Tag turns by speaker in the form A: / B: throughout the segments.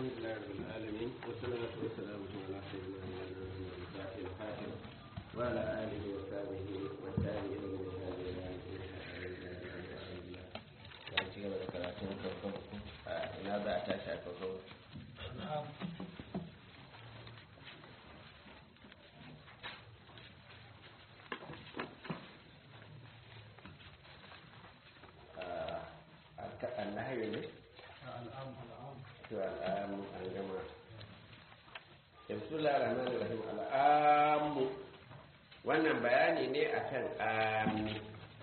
A: لله رب العالمين والصلاة والسلام على سيدنا محمد الفاتح الخاتم وعلى آله وصحبه والتابعين من هذه ci gaba da karatun farkon ina za a tashi a farkon annahayi ne? to al'amu an gama bismillah rahman rahim al'amu wannan bayani ne akan ami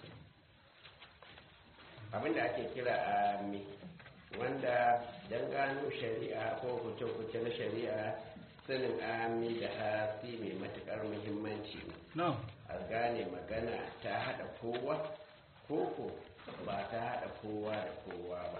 A: abinda ake kira ami wanda don gano shari'a ko kuce-kuce na shari'a sanin ami da hasi mai matukar muhimmanci a gane magana ta hada kowa koko ba ta hada kowa da kowa ba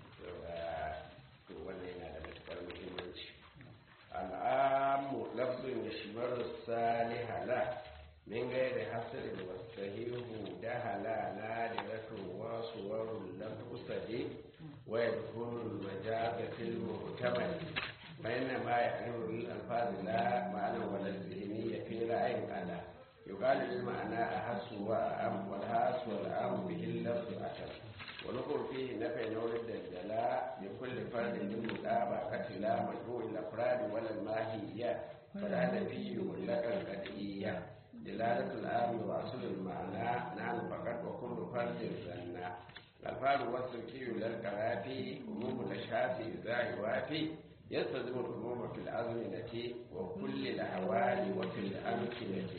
A: to wannan yana da matukar muhimmanci al'amu lafzin ya shimar salihala min gairi hasirin wasahihu da halala da ratun wasu warun lamfusade wa ya dukurul majagatil muhtamal bayan ma ya alurul alfazila ma'anar wadda zihini ya fi ra'ayin ala يقال المعنى أحس وأم والهاس والأم به اللفظ أشر ونقول فيه نفع نورد الجلاء بكل فرد من مطابقة لا مجموع الأفراد ولا الماهية فلا نفي ولا القدئية دلالة الآن وأصل المعنى نعم فقط وكل فرد زنا الفعل والسلكي للكرافي عموم الأشخاص إذا يوافي يستلزم العموم في الأزمنة وكل الأحوال وفي الأمكنة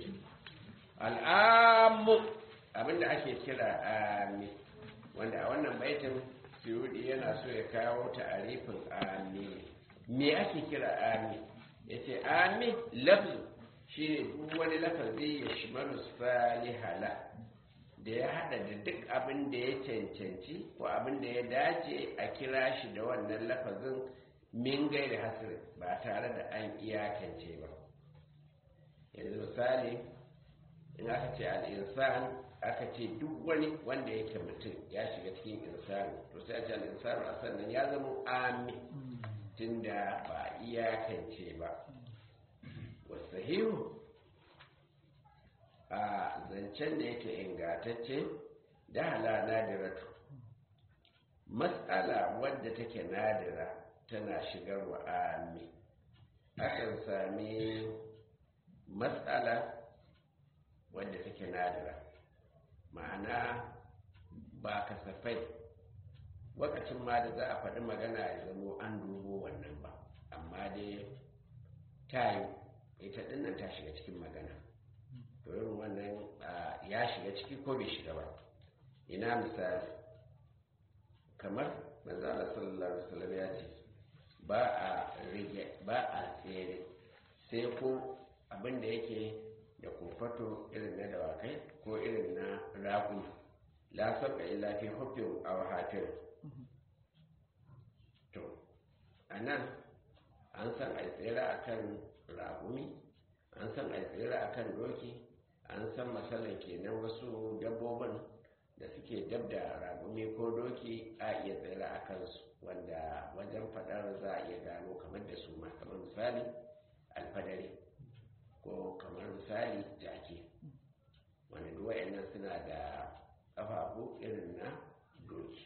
A: al'amu abinda ake kira ami wanda a wannan baitin suyudi yana so ya kawo ta'arifin ami me ake kira ami ya ce ami lafzu shine duk wani lafazi ya shimaru salihala da ya hada da duk abin da ya cancanci ko abin da ya dace a kira shi da wannan lafazin min gairi hasiri ba tare da an iyakance ba yanzu misali in aka ce al'insan aka ce duk wani wanda yake mutum ya shiga cikin insani to sai a ce al'insan a sannan ya zama ami tunda ba iyakance ba wasahihu a zancen da yake ingatacce da hala nadiratu matsala wadda take nadira tana shigarwa ami akan sami matsala wadda take nadira ma'ana ba kasafai wakacin ma da za a faɗi magana ya zamo an dubo wannan ba amma dai ta yi ita ɗinnan ta shiga cikin magana to irin wannan ya shiga ciki ko bai shiga ba ina misali kamar manzala sallallahu alaihi wasallam ya ce ba a rige ba a tsere sai ko abin da yake da kofato irin na dawakai ko irin na raƙu la sabqa illa fi hubbin aw hatir to anan an san ai tsira akan raƙumi an san ai tsira akan doki an san masalan kenan wasu dabbobin da suke dab da raƙumi ko doki a iya tsira a kansu wanda wajen faɗar za a iya gano kamar da su ma kamar misali alfadari ko kamar misali jaki wani duwayen suna da ƙafafu irin na doki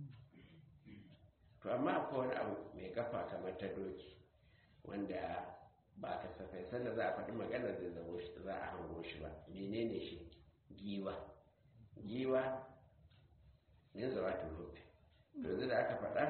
A: to amma akwai wani abu mai kafa kamar ta doki wanda ba kasafai sanda za a faɗi magana zai zamo shi za a hango shi ba menene shi giwa giwa ne zawa ta rufe to yanzu da aka faɗa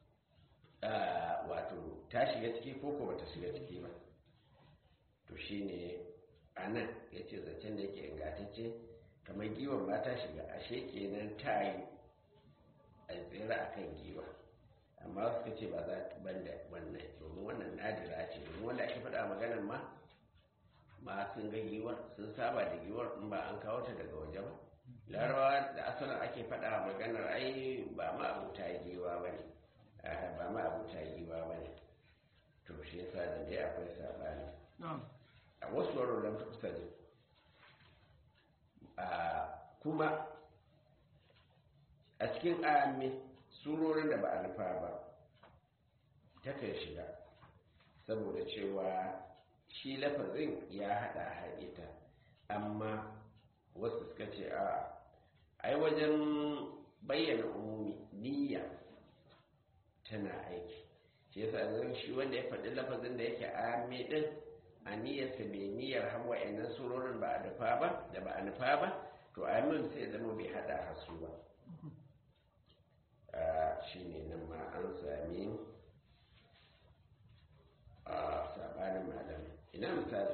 A: wato ta shiga ciki ko ko bata shiga ciki ba to shi ne a nan ya ce zancen da yake ingantacce kamar giwon ba ta shiga ashe kenan ta yi a tsira a kan giwa amma suka ce ba za ta banda wannan domin wannan nadira ce domin wanda ake faɗa maganar ma ma sun ga giwar sun saba da giwar in ba an kawo ta daga waje ba larabawa da asalin ake faɗa maganar ai ba ma abuta giwa ba ne ba ma abuta giwa ba ne to shi yasa da dai akwai sabani a wasu warwaren kusa ne kuma a cikin amin surorin da ba a nufa ba takan shiga saboda cewa shi lafazin ya haɗa haɗita amma wasu suka ce a ai wajen bayyana umumi niyya tana aiki shi yasa zan shi wanda ya faɗi lafazin da yake ame ɗin a niyyarsa mai niyyar hawa yanan surorin ba a nufa ba da ba a nufa ba to amin sai zama bai haɗa hasu ba shi ne nan ma an sami a sabanin malam ina misali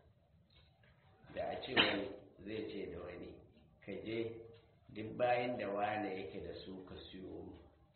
A: da a ce wani zai ce da wani ka je duk bayan da wane yake da su ka siyo mu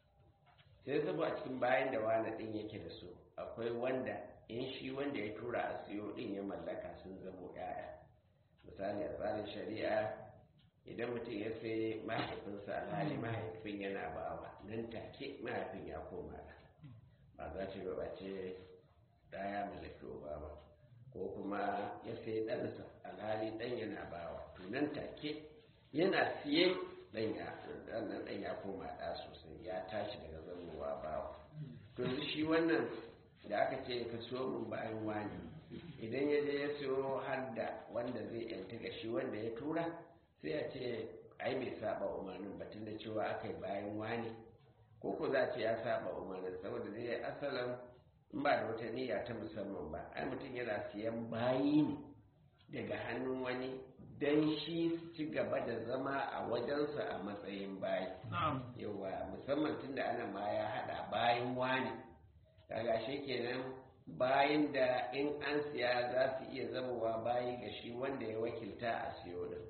A: sai saboda a cikin bayan da wane din yake da su akwai wanda in shi wanda ya tura a siyo din ya mallaka sun zamo yaya misali a tsarin shari'a idan mutum ya sai mahaifinsa alhali mahaifin yana bawa nan take mahaifin ya koma da ba za ta ba ce ɗaya mallaki ba ba ko kuma ya sai ɗansa alhali ɗan yana bawa to nan take yana siye ɗan ya ɗan ya koma ɗa sosai ya tashi daga zamowa bawa to shi wannan da aka ce ka so mun bayan wani idan ya je ya siyo har da wanda zai yanta ga shi wanda ya tura sai a ce ai bai saba umarnin batun da cewa aka yi bayan wani ko ko za ce ya saba umarnin saboda zai asalin in ba da wata niyya ta musamman ba ai mutum yana siyan bayi ne daga hannun wani don shi su ci gaba da zama a wajensa a matsayin bayi yawa musamman tun da ana ma ya hada bayan wani kaga shi kenan bayan da in an siya za su iya zamowa bayi ga shi wanda ya wakilta a siyo din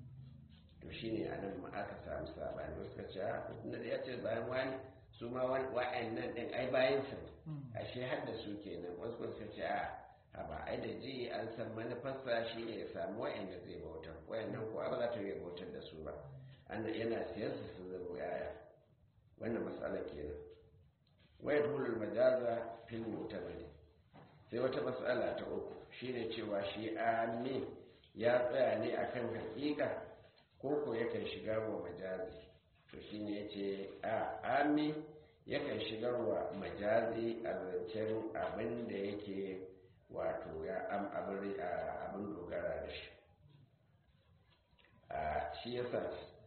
A: to shine a nan ma aka samu sabani wasu ka ce da ya ce bayan wani su ma wa'annan din ai bayan sa ashe har da su kenan wasu kuma suka ce a ba ai da ji an san manufarsa shi ne ya samu wa'anda zai bautar wa'annan ko ba za ta yi bautar da su ba annan yana siyan su sun zama yaya wannan matsala kenan waya hulul majaza fil mutamali sai wata matsala ta uku shine cewa shi amin ya tsaya ne akan hakika ko ko yakan shiga wa majazi to shine yace a amin yakan shigar wa majazi a zancen abin da yake wato ya am abin dogara da shi a shi yasa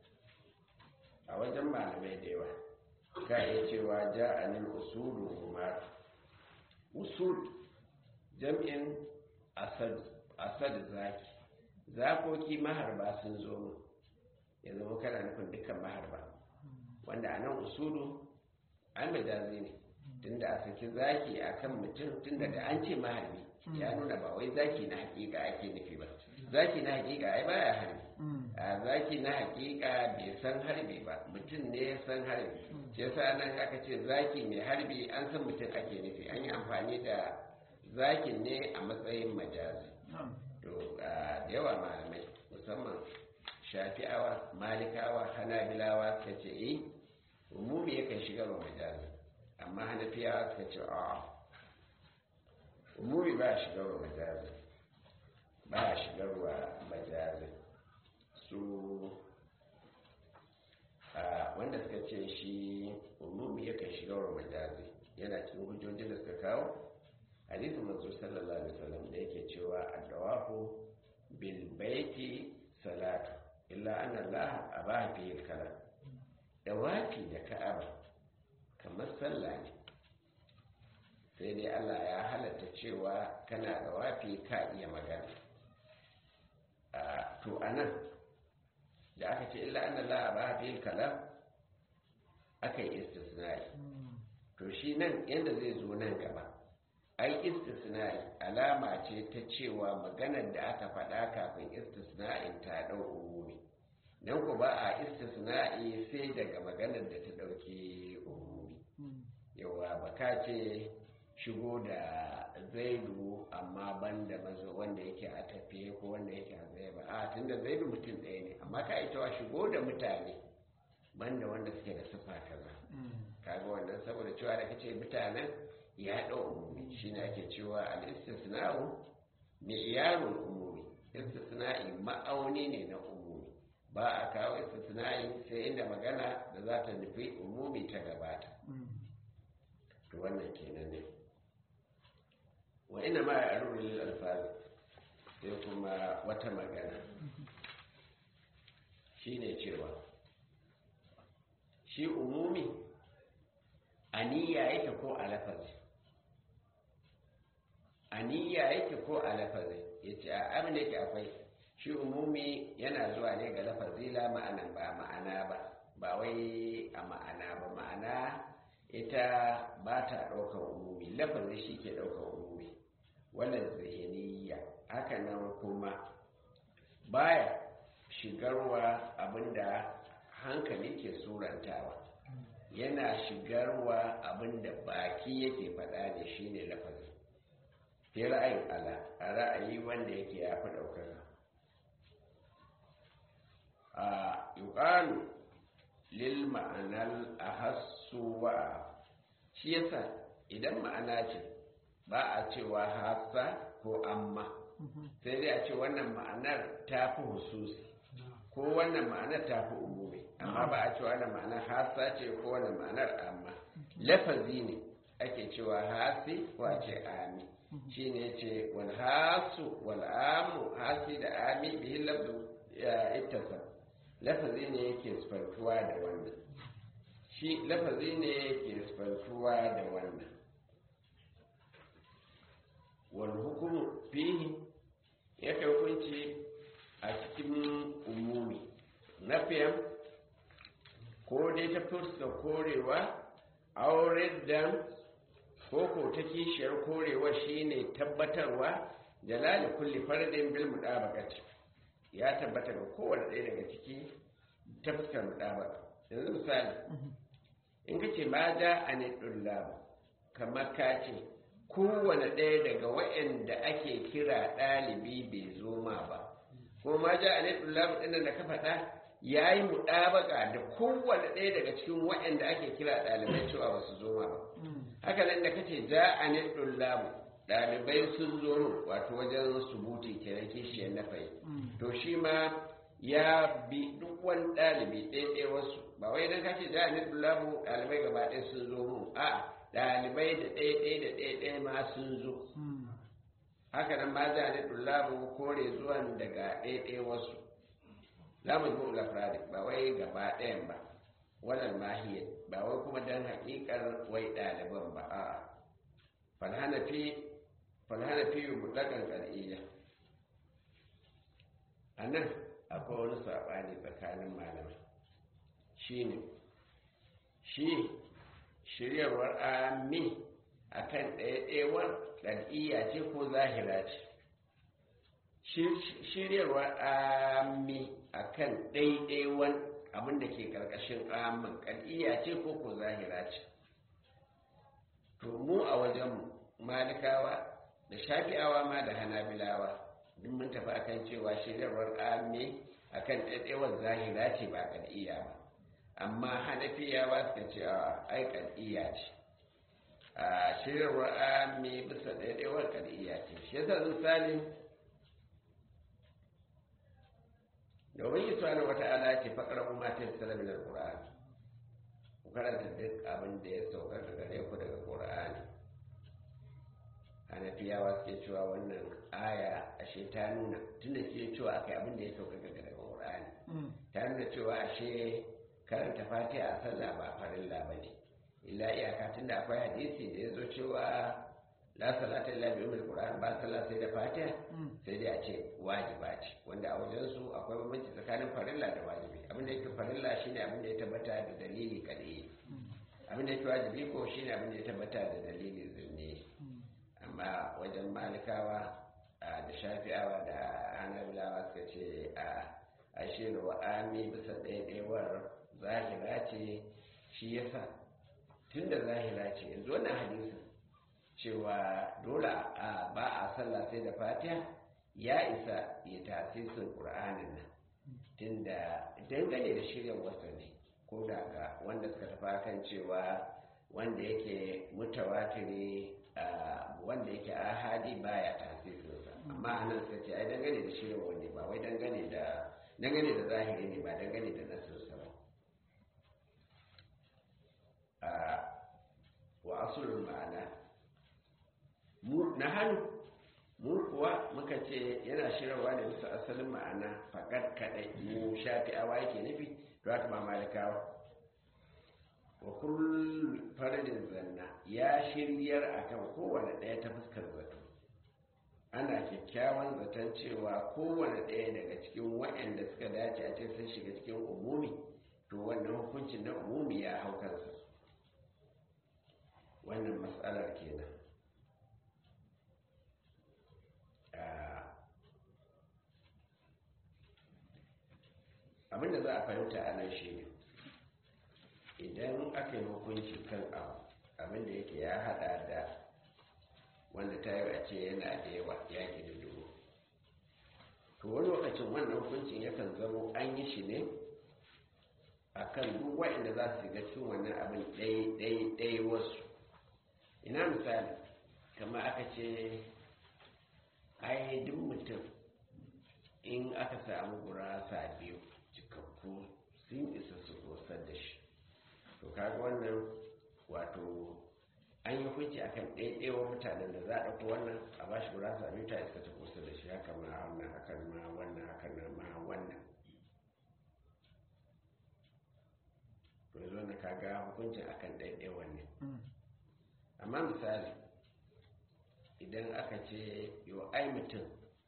A: a wajen malamai da yawa ka iya cewa ja a nil usulu umar usul jam'in asad zaki zakoki maharba sun zo mu ya zama kana nufin dukkan maharba wanda a nan usulu an majazi ne tunda a saki zaki a kan mutum tunda da an ce maharbi ya nuna ba wai zaki na hakika ake nufi ba zaki na hakika ai baya harbi a zaki na hakika bai san harbi ba mutum ne ya san harbi shi yasa nan aka ce zaki mai harbi an san mutum ake nufi an yi amfani da zakin ne a matsayin majazi to da yawa malamai musamman shafi'awa malikawa hanabilawa suka ce eh umumi yakan shiga wa majazi amma hanafiyawa suka ce a umumi ba shiga wa majazi ba shigar wa majazi su wanda suka ce shi umumi yakan shiga wa majazi yana cikin hujjojin da suka kawo hadisin manzo sallallahu alaihi wasallam da yake cewa ad-dawafu bil baiti salatu illa anna Allah abaha fihi al-kalam dawafi da ka'aba kamar sallah ne sai dai Allah ya halatta cewa kana dawafi ka iya magana to anan da aka ce illa anna Allah abaha fihi al-kalam aka yi istisnai to shi nan yadda zai zo nan gaba ai istisna'i alama ce ta cewa maganar da aka faɗa kafin istisna'in ta ɗau umumi don ku ba a istisna'i sai daga maganar da ta ɗauki umumi yawa ba ka ce shigo da zaidu amma ban da mazo wanda yake a tafiye ko wanda yake a zai ba a tun da zaidu mutum ɗaya ne amma ka ita wa shigo da mutane banda wanda suke da sufa kaza kaga wannan saboda cewa da kace mutanen ya ɗau umumi shi ne ake cewa al'istisna'u mi'yarun umumi istisna'i ma'auni ne na umumi ba a kawo istisna'i sai inda magana da za ta nufi umumi ta gabata to to wannan kenan ne wa ina ma ya aruru lil alfazi sai kuma wata magana shine cewa shi umumi aniya yake ko a lafazi aniya yake ko a lafazi yace a abin da yake akwai shi umumi yana zuwa ne ga lafazi la ma'ana ba ma'ana ba ba wai a ma'ana ba ma'ana ita ba ta ɗaukar umumi lafazi shi ke ɗaukar umumi wannan zihiniya haka nan kuma baya shigarwa abinda hankali ke surantawa yana shigarwa abinda baki yake faɗa ne shine lafazi fi ra'ayin ala a ra'ayi wanda yake ya fi ɗaukaka a yuƙalu lil ma'anar a hassu wa shi yasa idan ma'ana ce ba a cewa hassa ko amma sai dai a ce wannan ma'anar ta fi hususi ko wannan ma'anar ta fi umumi amma ba a cewa wannan ma'anar hassa ce ko wannan ma'anar amma lafazi ne ake cewa hasi ko a ce ami shi ne ce wal hasu wal amu hasi da ami bihin lafzu ittasab lafazi ne yake sifantuwa da wannan shi lafazi ne yake sifantuwa da wannan wal hukumu fihi ya kai hukunci a cikin umumi nafiyan ko dai ta fuska korewa auren dan ko ko ta kishiyar korewa shine tabbatarwa jalali kulli fardin bil mudabaqati ya tabbata ga kowane ɗaya daga ciki ta fuskar mudabaka yanzu misali in ka ce ma da a ne kamar ka ce kowane ɗaya daga waɗanda ake kira ɗalibi bai zo ma ba ko ma ja a ne ɗin da ka faɗa ya yi muɗabaka da kowane ɗaya daga cikin waɗanda ake kira ɗalibai cewa ba su zo ma ba haka nan da kace ja a ne ɗalibai sun zo min wato wajen subuti kenan kishiyar na fai to shi ma ya bi duk wani ɗalibi ɗaya wasu ba wai idan kace ja a ne ɗalibai gaba ɗaya sun zo min a ɗalibai da ɗaya ɗaya da ɗaya ɗaya ma sun zo haka nan ma ja a ne kore zuwan daga ɗaya ɗaya wasu za mu zo lafradi ba wai gaba ɗayan ba wannan mahiyar ba wai kuma don haƙiƙar wai ɗaliban ba a falhanafi falhanafi yi mutlaƙan ƙar'iyya a nan akwai wani saɓani tsakanin malamai shi ne shi shiryarwar ami a kan ɗaya-ɗayawar ƙar'iyya ce ko zahira ce shiryarwar ami a kan ɗaiɗaiwan abin da ke ƙarƙashin amin ƙal'iya ce ko ko zahira ce to mu a wajen malikawa da shafi'awa ma da hanabilawa duk mun tafi akan cewa shiryarwar ami a kan ɗaiɗaiwan zahira ce ba ƙal'iya ba amma hanafiyawa suka ce a ai ƙal'iya ce a shiryarwar ami bisa ɗaiɗaiwar ƙal'iya ce shi yasa misali domin yi suwa wata ala ce faƙar kuma ta yi min alƙur'ani ku karanta duk abin da ya sauka daga gare ku daga ƙur'ani hanafiyawa suke cewa wannan aya ashe ta nuna tunda ke cewa aka yi abin da ya sauka daga ƙur'ani ta nuna cewa ashe karanta fatiha a sallah ba farilla ba ne illa iyaka tunda akwai hadisi da ya zo cewa la salata illa bi ummil qur'an ba sallah sai da fatiha sai dai a ce wajiba ce wanda a wajen su akwai bambanci tsakanin farilla da wajibi abin da yake farilla shine abin da ya tabbata da dalili kadai abin da yake wajibi ko shine abin da ya tabbata da dalili zunne amma wajen malikawa da shafi'awa da hanabilawa suka ce a ashiru wa ami bisa ɗaiɗaiwar zahira ce shi yasa tunda zahira ce yanzu wannan hadisin cewa dole a ba a sallah sai da fatiha ya isa ya tasirin ƙur'anin nan tunda dangane da shirya wasa ne ko da ga wanda suka tafa kan cewa wanda yake mutawatiri wanda yake ahadi baya tasirinsa amma anan suka ce ai dangane da shirya wanda ba wai dangane da dangane da zahiri ne ba dangane da nasinsa ba wa asulul ma'ana na hannu mu kuwa muka ce yana shirarwa da bisa asalin ma'ana faƙar kaɗai mu shafi awa yake nufi to haka ma malikawa wa kullum faradin zanna ya shiryar akan kowane ɗaya ta fuskar zato ana kyakkyawan zaton cewa kowane ɗaya daga cikin waɗanda suka dace a ce sun shiga cikin umumi to wannan hukuncin na umumi ya hau kansa wannan matsalar kenan abinda za a fahimta a nan shi ne idan aka yi hukunci kan abu abinda yake ya hada da wanda ta yi a ce yana da yawa ya ke da dubu to wani lokacin wannan hukuncin yakan zamo an yi shi ne a kan duk waɗanda za su shiga cikin wannan abin ɗaya wasu ina misali kama aka ce ai duk mutum in aka samu gurasa biyu cikakku sun isa su kosar da shi to kaga wannan wato an yi hukunci akan ɗaiɗaiwa mutanen da za a ɗauko wannan a ba shi gurasa biyu ta iska ta kosar da shi haka ma wannan haka ma wannan haka ma wannan to yanzu wannan kaga hukuncin akan ɗaiɗaiwa ne amma misali idan aka ce yau ai mutum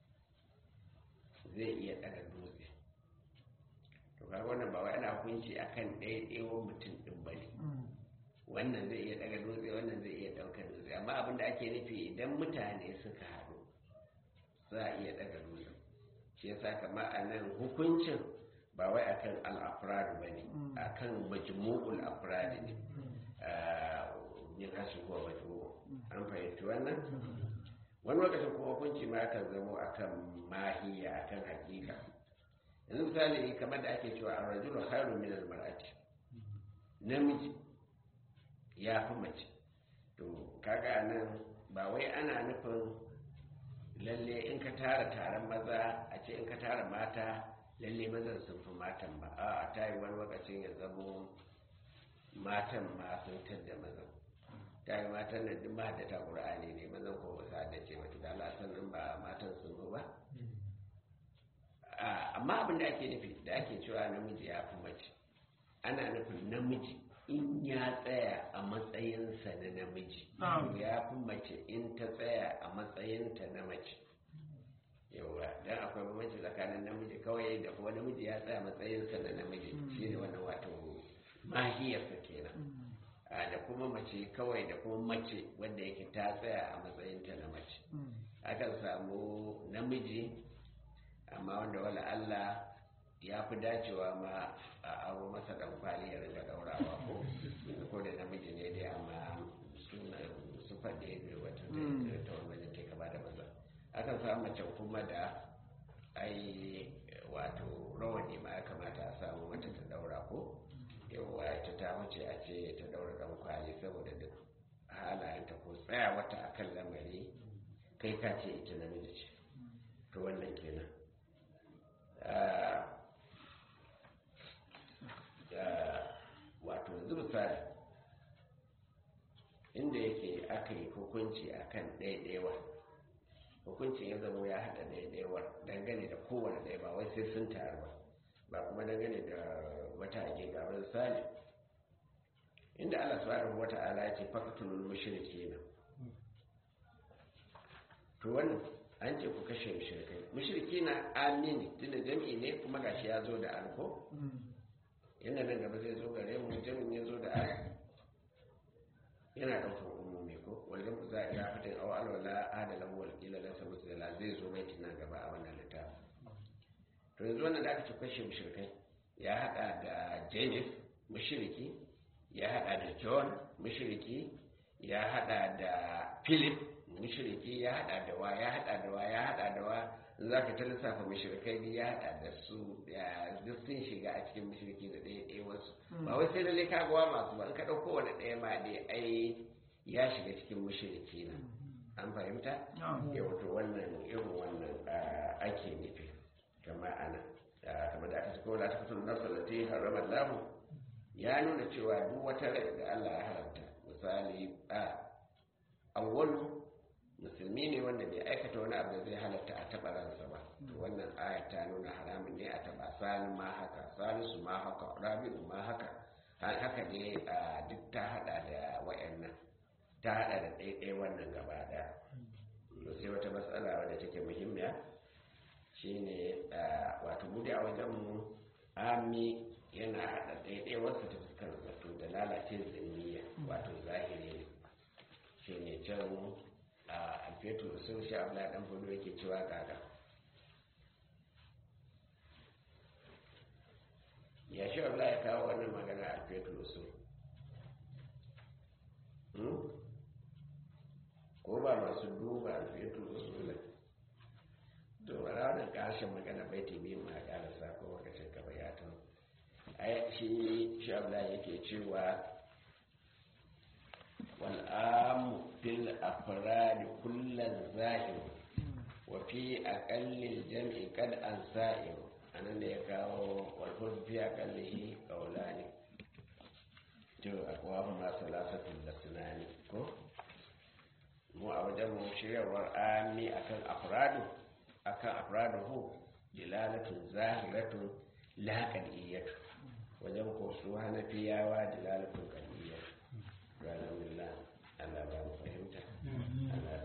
A: zai iya ɗaga dutse to kaga wannan ba wai ana hukunci akan ɗaiɗaiwan mutum ɗin ba ne wannan zai iya ɗaga dutse wannan zai iya ɗaukar dutse amma abin da ake nufi idan mutane suka haɗu za a iya ɗaga dutse shi yasa kamar a nan hukuncin ba wai akan al'afrad ba ne akan majmu'ul afrad ne yin hasu ko majmu'u an fahimci wannan wani lokacin kuma hukunci ma kan zamo akan mahiya akan hakika yanzu misali kamar da ake cewa ar-rajulu khairun min al-mar'ati namiji ya fi mace to kaga nan ba wai ana nufin lalle in ka tara taron maza a ce in ka tara mata lalle mazan sun fi matan ba a ta yi wani lokacin ya zamo matan ma sun tadda mazan ta yi matan nan duk mahaddata ƙur'ani ne mazan ko ba su haddace ba da Allah sannan ba matan sun zo ba amma abin da ake nufi da ake cewa namiji ya fi mace ana nufin namiji in ya tsaya a matsayinsa na namiji ya fi mace in ta tsaya a matsayinta na mace yawa don akwai bambanci tsakanin namiji kawai da kuma namiji ya tsaya matsayinsa na namiji shine wannan wato mahiyarsa kenan da kuma mace kawai da kuma mace wanda yake ta tsaya a matsayinta na mace akan samu namiji amma wanda wala Allah ya fi dacewa ma a aro masa dan kwali ya rinka daurawa ko ko da namiji ne dai amma suna su faɗe da wata ta wani ke gaba da maza akan samu mace kuma da ai wato rawani ma ya kamata a samu mata ta daura ko yawa ita ta wuce a ce ta daura dan kwali saboda duk halayenta ko tsaya wata akan lamari kai ka ce ita namiji ce to wannan kenan wato yanzu misali inda yake aka yi hukunci akan ɗaiɗaiwa hukuncin ya zama ya haɗa ɗaiɗaiwar dangane da kowane ɗaya ba wai sai sun taru ba ba kuma dangane da wata ake ga misali inda Allah subhanahu wata ala ya ce faqtulul mushrikeena to wannan an ce ku kashe mushrikai mushriki na amini tunda jam'i ne kuma gashi ya zo da alko yana nan gaba zai zo gare mu jami'in ya zo da al yana ɗaukar umumi ko wajen ku za a iya fitin awa alwala adalan wal ila lasa musala zai zo mai tunan gaba a wannan littafi to yanzu wannan da aka ce kashe mushrikai ya haɗa da james mushriki ya haɗa da john mushriki ya haɗa da philip mushriki ya hada da wa ya hada da wa ya hada da wa za ka ta lissafa mushrikai ne ya hada da su duk sun shiga a cikin mushriki da ɗaya ɗaya wasu ba wai sai lalle ka gawa masu ba in ka ɗauko wani ɗaya ma dai ai ya shiga cikin mushriki na an fahimta ya wato wannan irin wannan ake nufi kamar ana kamar da aka ci kowa ta fito nafsa da ta yi haramar lahu ya nuna cewa duk wata rai da Allah ya haramta misali a awwalu musulmi ne wanda bai aikata wani abu da zai halatta a taɓa ransa ba to wannan aya ta nuna haramun ne a taɓa sani ma haka salisu ma haka rabi'u ma haka haka ne a duk ta hada da wayannan ta hada da ɗaiɗai wannan gaba ɗaya to sai wata matsala wadda take muhimmiya shine wato bude a wajen mu ami yana hada ɗaiɗai wasu ta fuskar zato da lalace zaniya wato zahiri ne shine can a alfetu sun sha abu ɗan fudu yake cewa gaga ya shi abu ya kawo wannan magana a alfetu sun ko ba masu duba alfetu sun ne to ba za wannan ƙarshen magana bai ta biyu ma ƙarasa ko wakacin ka bayatun ai shi shi abu yake cewa والعام في الأفراد كل ظاهر وفي أقل الجمع قد أنسائر أنا ليكاو والفرد في أقله قولان to akwahuma salasatul lasnani ko mu a wajen mu shiryarwar ami akan afradu akan afraduhu dilalatun zahiratun la qadiyatu wajen ko su hanafiyawa dilalatun qadiyatu alhamdulillah Allah ba mu fahimta Allah